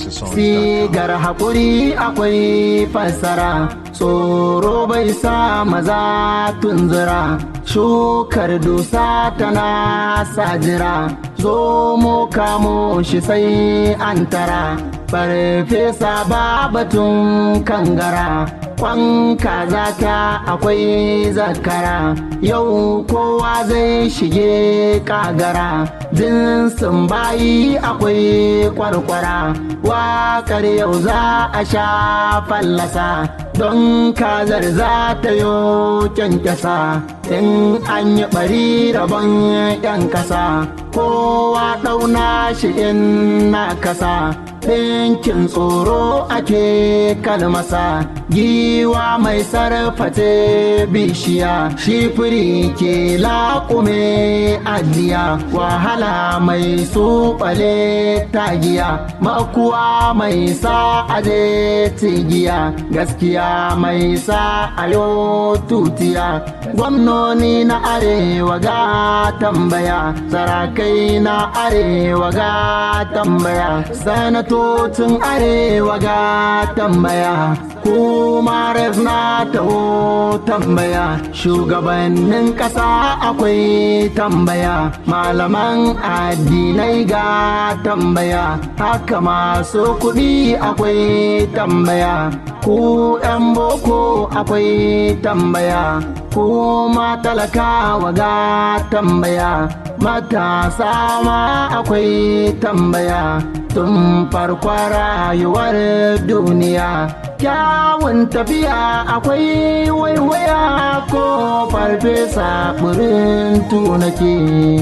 sigar haƙuri akwai fassara tsoro bai sa maza tunzura shukar dusa tana sajira zo mu kamo shi sai an tara farfesa batun kangara kwan kaza ta akwai zakara yau kowa zai shige kagara jinsin bayi akwai kwarkwara wakar yau za a sha fallasa don kazar za ta yo kyankyasa in an yi bari rabon yan kasa kowa ɗauna shi in na kasa ɗinkin tsoro ake kalmasa giwa mai sarfate bishiya shifiri ke laƙume ajiya wahala mai suɓale tagiya makuwa mai sa aje tigiya gaskiya mai sa ayo tutiya gwamnoni na arewa ga tambaya sarakai na arewa ga tambaya sanatocin arewa ga tambaya kuma na taho tambaya shugabannin ƙasa akwai tambaya malaman addinai ga tambaya haka masu kuɗi akwai tambaya ku 'yan boko akwai tambaya kuma talakawa ga tambaya matasa ma akwai tambaya tun farkon rayuwar duniya kyawun tafiya akwai waiwaya ko farfesa burin tunake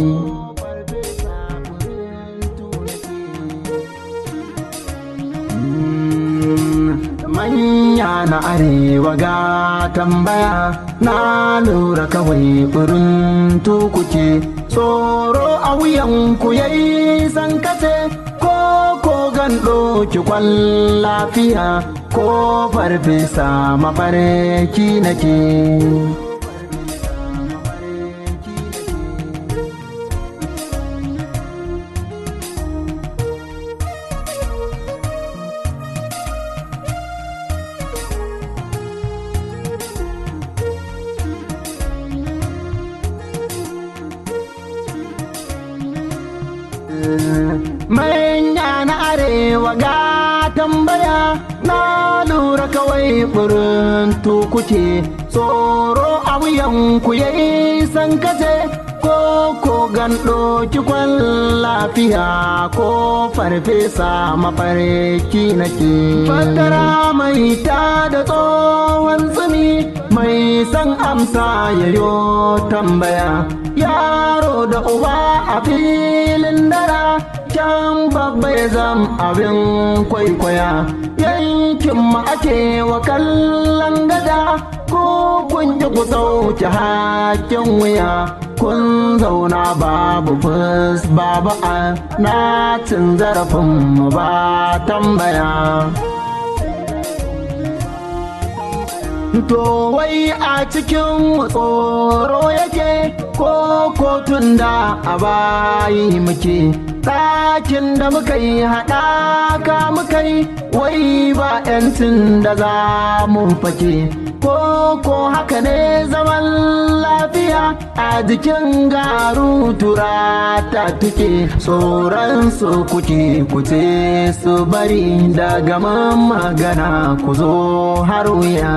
manya na arewa ga tambaya na lura kawai burin tukuke tsoro a wuyanku yayi sankace ko ko gando ki kwan lafiya ko farfesa mafarki nake manya na arewa ga tambaya na lura kawai burin tukuke tsoro a wuyanku yayi sankace ko ko gando kikwan lafiya ko farfesa mafarki nake fatara mai ta da tsohon tsumi mai san amsa yayo tambaya yaro da uba a filin dara can babba ya zam abin kwaikwaya yankin ma ake wa kallon gada ko kun ji ku sauke hakin wuya kun zauna babu fus babu a na cin zarafin mu ba tambaya To wai a cikin tsoro yake ko kotun da a bayi muke ɗakin da muka yi haɗaka muka yi wai ba 'yancin da za mu fake ko ko haka ne zaman lafiya a jikin garu tura ta tuke tsoron su kuke kuce su bari daga magana ku zo har wuya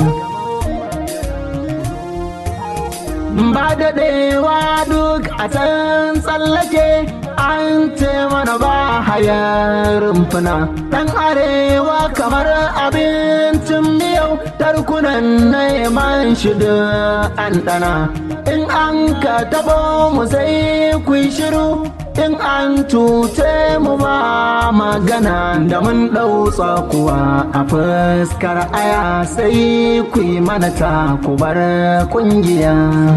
ba daɗewa duk a can tsallake an ce mana ba hayar rumfuna ɗan arewa kamar abincin miyau tarkunan neman shi da an ɗana in an ka taɓo mu sai ku shiru in an cuce mu ba magana da mun ɗau tsakuwa a fuskar aya sai ku yi mana ta ku bar ƙungiya.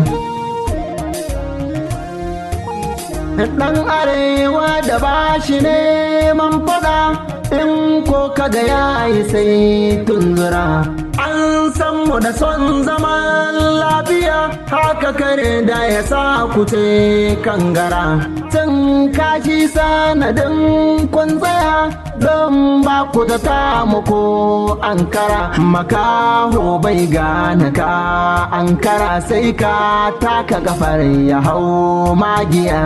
Ɗan arewa da ba shi neman fada in ko kaga ya yi sai tunzura. An san mu da son zaman lafiya haka kare da ya sa kuce kangara. Tun kashi sanadin kun tsaya don ba ku ta tamu ko ankara makaho bai gane ka ankara sai ka taka kafar ya hau magiya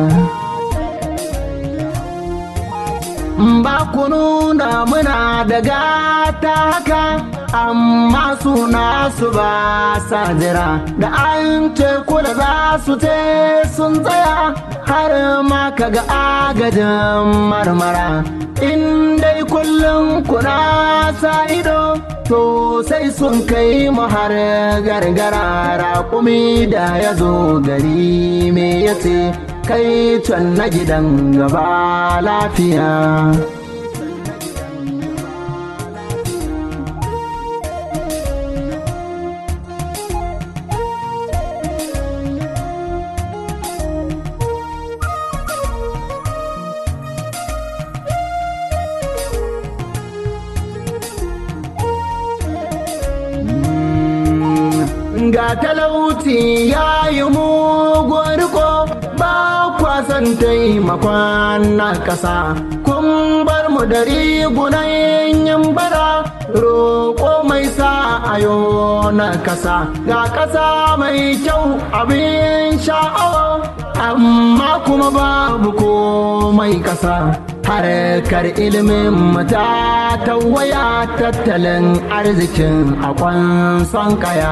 ba ku nuna muna da gata haka amma suna su ba sa jira da an ce kula za su ce sun tsaya har ma kaga agajin marmara in dai kullum kuna sa ido to sai sun kai mu har gargara raƙumi da ya zo gari me yace kai can na gidan gaba lafiya ga talauci ya yi mugun riko ba kwasan taimakon na ƙasa kun bar mu da rigunan yin bara roƙo mai sa ayo na ƙasa ga ƙasa mai kyau abin sha'awa amma kuma babu komai ƙasa harkar ilimin mata ta waya tattalin arzikin a kwanson kaya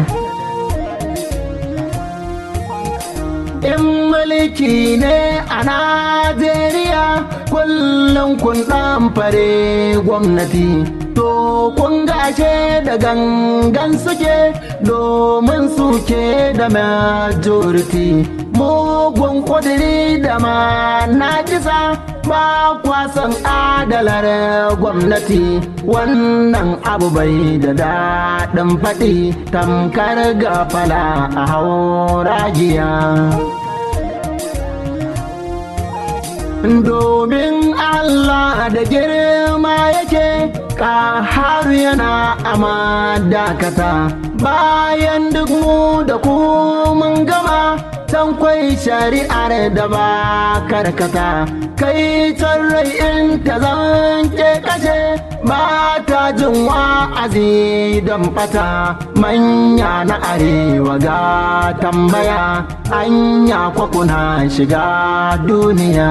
in mulki ne a Najeriya kullum kun ɗan fare gwamnati to kun gashe da gangan suke domin suke da majority mugun kudiri da ma na kisa ba kwasan adalar gwamnati wannan abu bai da daɗin faɗi tamkar gafala a hauragiya. domin Allah da girma yake ƙaharu yana ama dakata bayan duk mu da ku mun gama tankwai shari'ar da ba karkata kai rai in ta zanke kashe ba ta jin wa'azi don fata manya na arewa ga tambaya anya kwakuna shiga duniya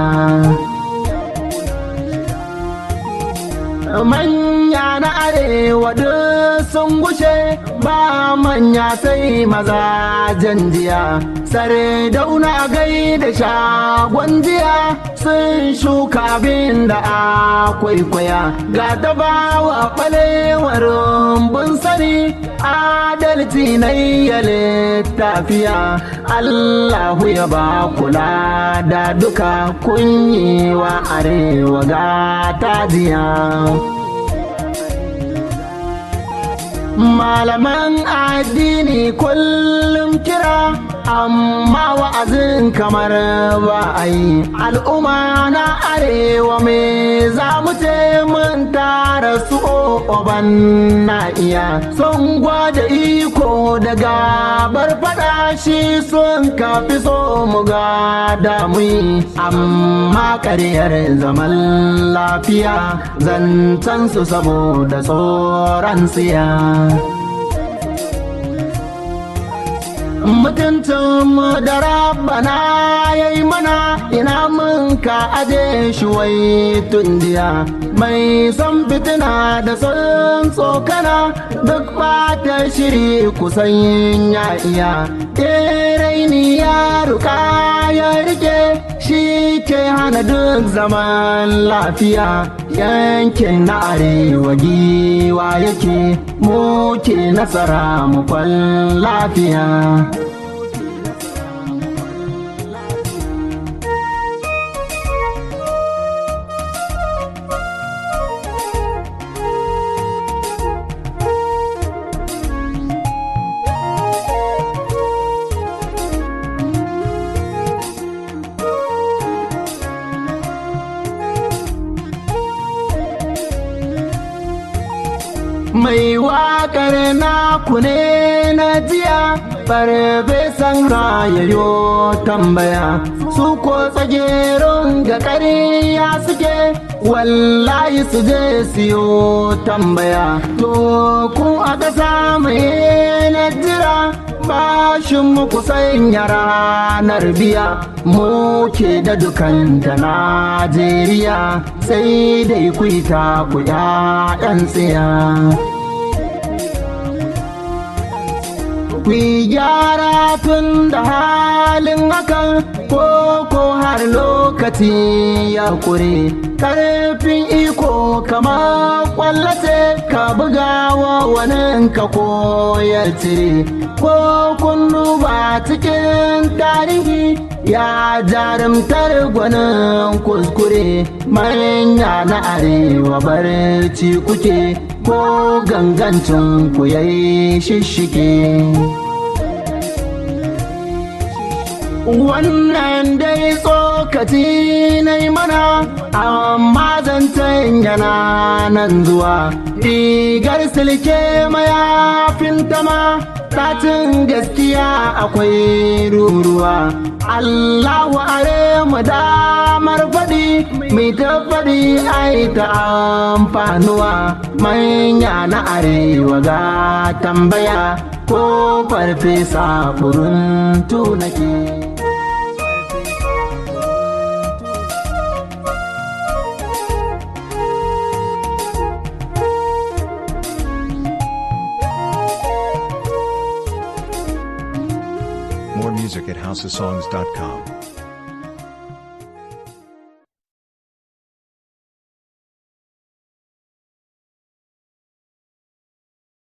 manya na arewa duk sun gushe ba manya sai maza jiya sare dauna gai da shagon jiya sun shuka abin da a kwaikwaya ga dabawa ɓalewar rumbun sani adalci na iya littafiya allahu ya ba kula da duka kunyewa arewa ga tajiya malaman addini kullum kira amma wa'azin kamar ba a yi al'umma na arewa me za mu ce mun tara su oban na iya sun gwada iko daga bar fada shi sun kafi so mu ga damu amma ƙaryar zaman lafiya zancen su saboda tsoron siya mutuncinmu da rabbana ya yi mana ina mun ka aje shi wai tundiya mai son fitina da son tsokana duk bata shiri kusan ya iya raini ya ruka ya rike shi ke hana duk zaman lafiya yankin na arewa giwa yake muke nasara mu kwan lafiya mai waƙar naku ne na jiya farfesan rayayo tambaya su ko tsagerun ga ƙarya suke wallahi su je siyo tambaya to ku a ƙasa mai na jira bashin muku sanya ranar biya muke da dukan da najeriya sai dai ku yi ta ku 'ya'yan tsiya ku gyara tun da halin hakan ko ko har lokaci ya kure karfin iko kama kwallace ka buga wa wani ka koyar cire ko kun duba cikin tarihi ya jarumtar gwanin kuskure manya na arewa barci kuke ko gangancin ku yayi shishike wannan dai tsokaci na yi mana amma zancen yana nan zuwa rigar silke mayafin tama ɗacin gaskiya akwai ruruwa Allahu are mu damar faɗi mai ta faɗi ai ta amfanuwa manya na arewa ga tambaya ko farfesa furin tunake. More music at houseofsongs.com.